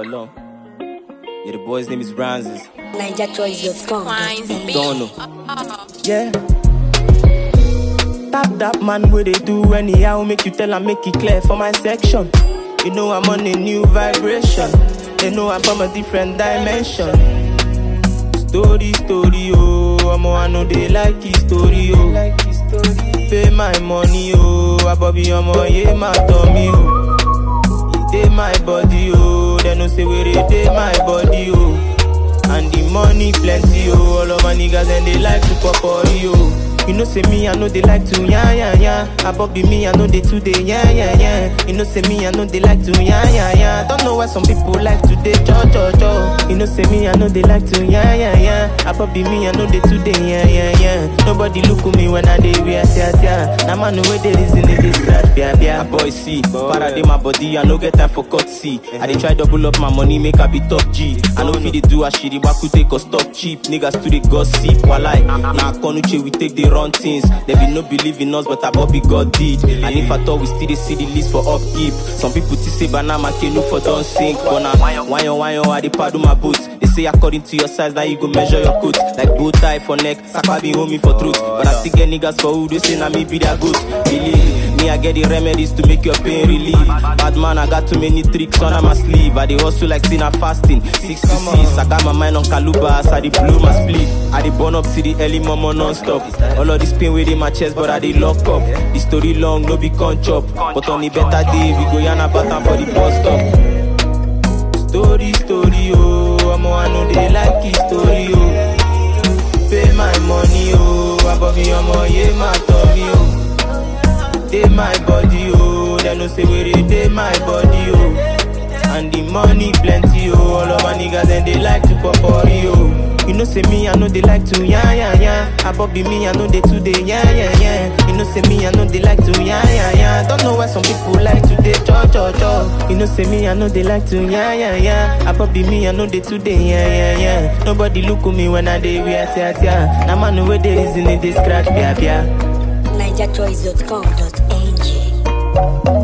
Ọlọ́run. Yeah, the boy's name is Ranzes. NigerChoice.com. Don't know. Yeah. Tap that man where they do anyhow, make you tell and make it clear for my section. You know I'm on a new vibration. They know I'm from a different dimension. Story, story, oh, I'm I know they like his story, oh. Pay my money, oh, Abobi, I'm yeah, my tummy, oh. It dey my body, oh, they no say where it dey my body, oh. And the money plenty, oh, all of my niggas and they like to pop oh. You know say me, I know they like to yeah yeah yeah. Above be me, I know they too they yeah yeah yeah. You know say me, I know they like to yeah yeah yeah. Don't know why some people like to they cho cho cho. You know say me, I know they like to yeah yeah yeah. Above be me, I know they too they yeah yeah yeah. Nobody look at me when I dey wear tia tia. Now man know where they reason it is scratch bia bia. Boy see, para dey my body, I no get time for cut see. I dey try double up my money, make I be top G. I know fit dey do ashiri, waku take us stop cheap. Niggas to the gossip, walai. Now konuche we take the run things. They be no believe in us, but Bobby God did. And if I thought we still dey see the list for upkeep, some people still say banana canoe for don't sink. But now, why on why on I dey paddle my boots. They say according to your size, now you go measure your coat. Like bow tie for neck, sakpa be homie for truth. But I still get niggas for who they say na me be their good. Believe me, I get the remedies to make your pain relief. Bad man, I got too many tricks under my sleeve. I dey hustle like sinner fasting. Six to six, I got my mind on Kaluba, I dey blow my split. I dey burn up to the early mama non-stop. All of this pain within my chest, but I dey lock up. The story long, no be con chop. But on the better day, we go yarn about am for the bus stop. Story, story, oh, I'm I know they like his story, oh. Pay my money, oh, above me, I'm yeah, my tummy, oh. Dey my body, oh, they no say where it dey my body, oh. And the money plenty, oh, all of my niggas and they like to pop oh. You know say me, I know they like to yeah yeah yeah. Above be me, I know they too they yeah yeah yeah. You know say me, I know they like to yeah yeah yeah. Don't know why some people like to they cho cho cho. You know say me, I know they like to yeah yeah yeah. Above be me, I know they too they yeah yeah yeah. Nobody look at me when I dey wear tia tia. Now man know where they reason it they scratch bia bia. NigerChoice.com.ng.